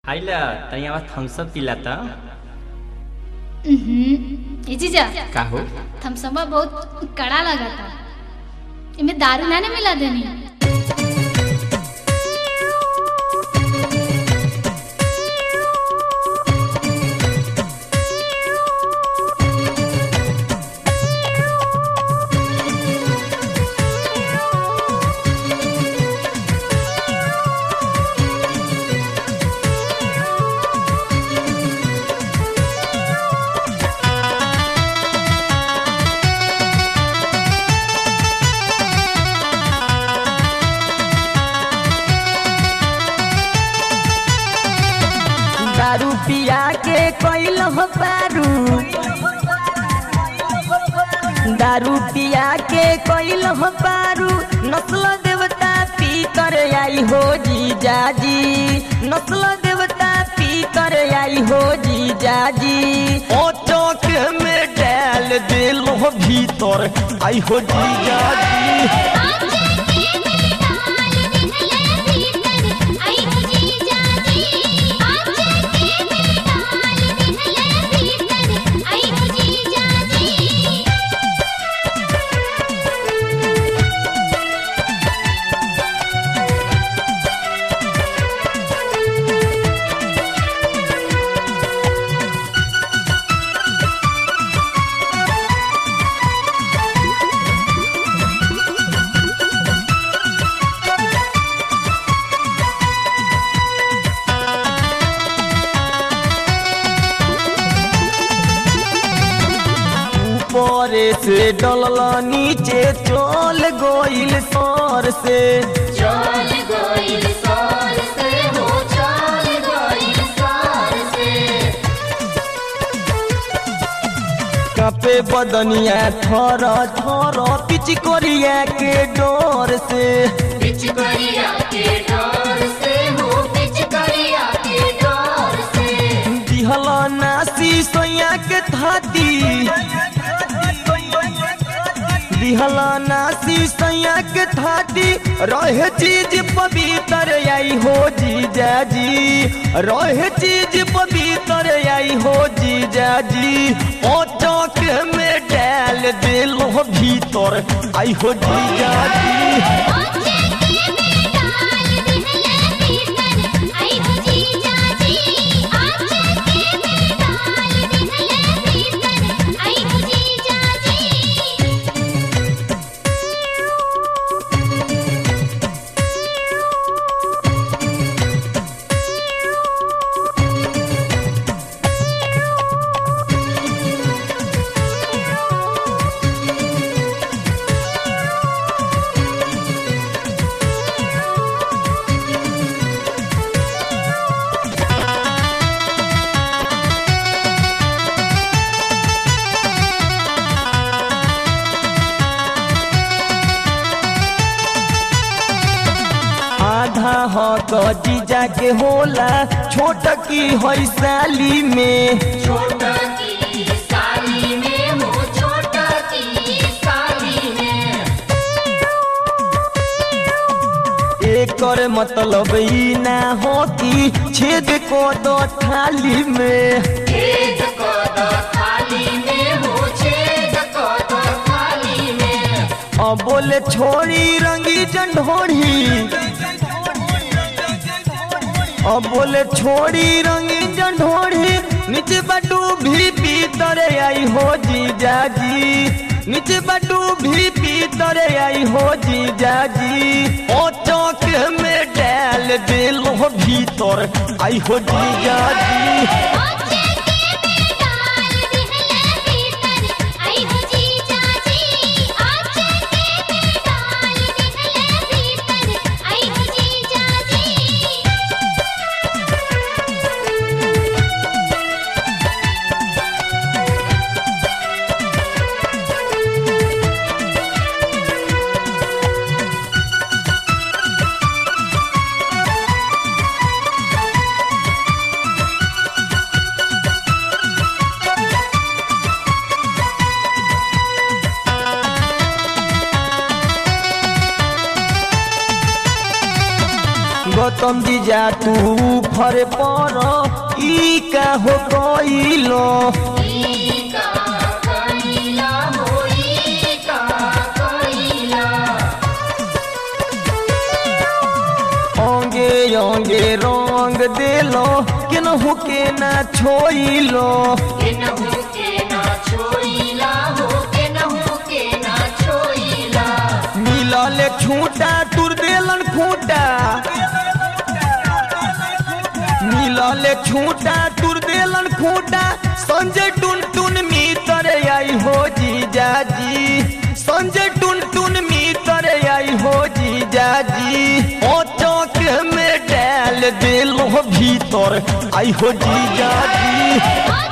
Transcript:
आइला तैयार थम्सअप पिला त ए जीजा का हो थम्सअप बहुत कड़ा लगा था इमे दारू ना ना मिला देनी दारू पिया के कैल हो पारू दारू पिया के कैल हो पारू नस्ल देवता पी कर आई हो जीजाजी नस्ल देवता पी कर आई हो जीजाजी ओ चौक में डाल दिल भीतर आई हो जीजाजी ऊपर से डलल नीचे चल गइल सर से कपे बदनिया थर थर पिच करिया के डर से दिहल नासी सोया के थाती दिहल नासी सोया के थाती रहे चीज पवित्र आई हो जीजाजी रहे चीज पवित्र आई हो जीजाजी ओ चौक में डाल दिल भीतर आई हो जीजाजी आधा हक जीजा के होला छोट की है साली में एकर मतलब ई ना हो कि छेद को दो थाली में अब बोले छोड़ी रंगी जंढोड़ी अब बोले छोड़ी रंगी जंढोड़ी नीचे बटू भी पीतर आई हो जीजाजी नीचे बटू भी पीतर आई हो जीजाजी ओ चौक में डाल दिल भीतर आई हो जीजाजी गौतम जी जा तू फर पर ई का हो कइलो अंगे अंगे रंग देलो केनहु के ना छोइलो मिलल छूटा तुर देलन खूटा मिलल छूटा तुर देलन खूटा संजय टुन टुन मितर आई हो जीजा जी संजय टुन टुन मितर आई हो जीजा जी ओ चौक में डाल देलो भीतर आई हो जीजा जी